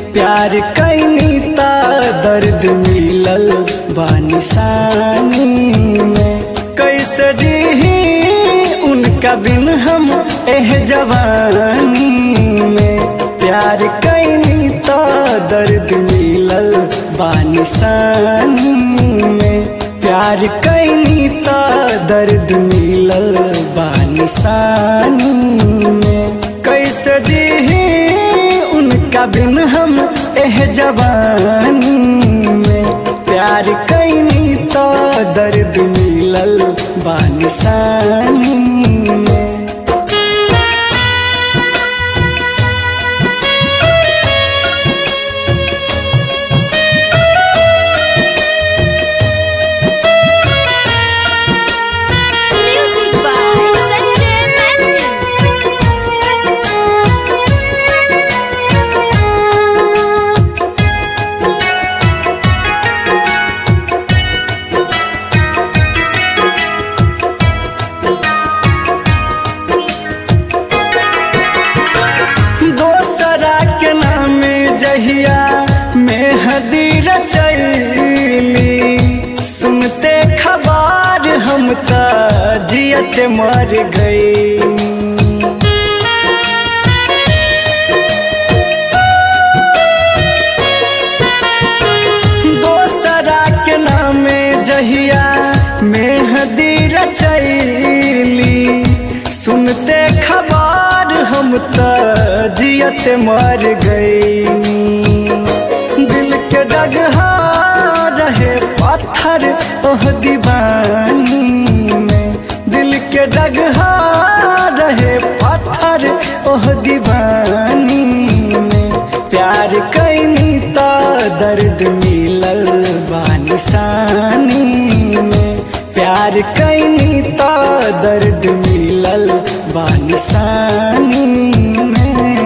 प्यार कैनी ता दर्द मिलल बानिसानी में कैसे जी उनका बिन हम एह जवानी में प्यार कैनी ता दर्द मिलल बानिसानी में प्यार कैनी ता दर्द मिलल बानिसानी में कैसे जी उनका बिन हम एह जवानी में प्यार कैनी तो दर्द मिलल बानिसानी में Music by Sanjay Mehta. दोसरा के नाम जहिया मेहदी रचैली सुनते खबर हम त जियत मर गई दोसरा के नाम जहिया मेहदी रचैली सुनते खबर हम त जियत मर गई दिल के डगहा रहे पत्थर ओह दीवानी में दिल के डगहा रहे पत्थर ओह दीवानी में प्यार कैनी ता दर्द मिलल बानिसानी में प्यार कैनी ता दर्द मिलल बानिसानी में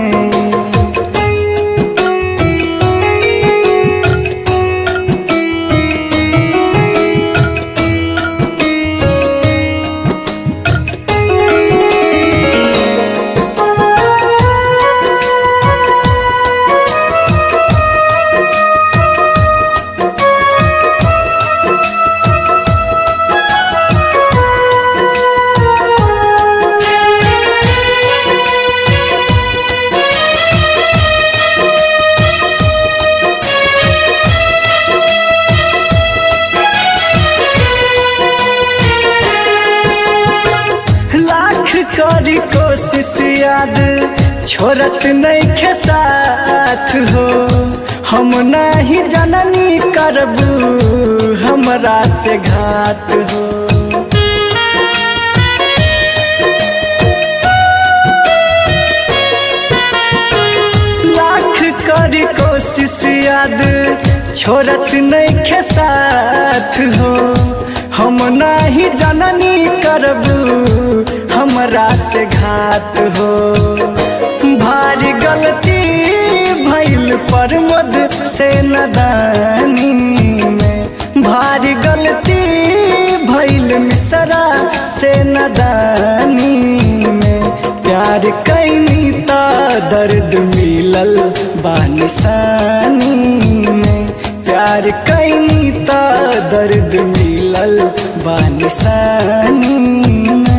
लाख करी कोशिश याद छोड़त नहीं खे साथ हो हम नहीं जननी करबू हमरा से घात हो लाख करी कोशिश याद छोड़त नहीं खे साथ हो हम नहीं जननी करबू हमरा से घात हो भारी गलती भैल पर मद से नदानी में भारी गलती भैल मिसरा से नदानी में प्यार कैनी ता दर्द मिलल बानिसानी में प्यार कैनी ता दर्द मिलल बानिसानी में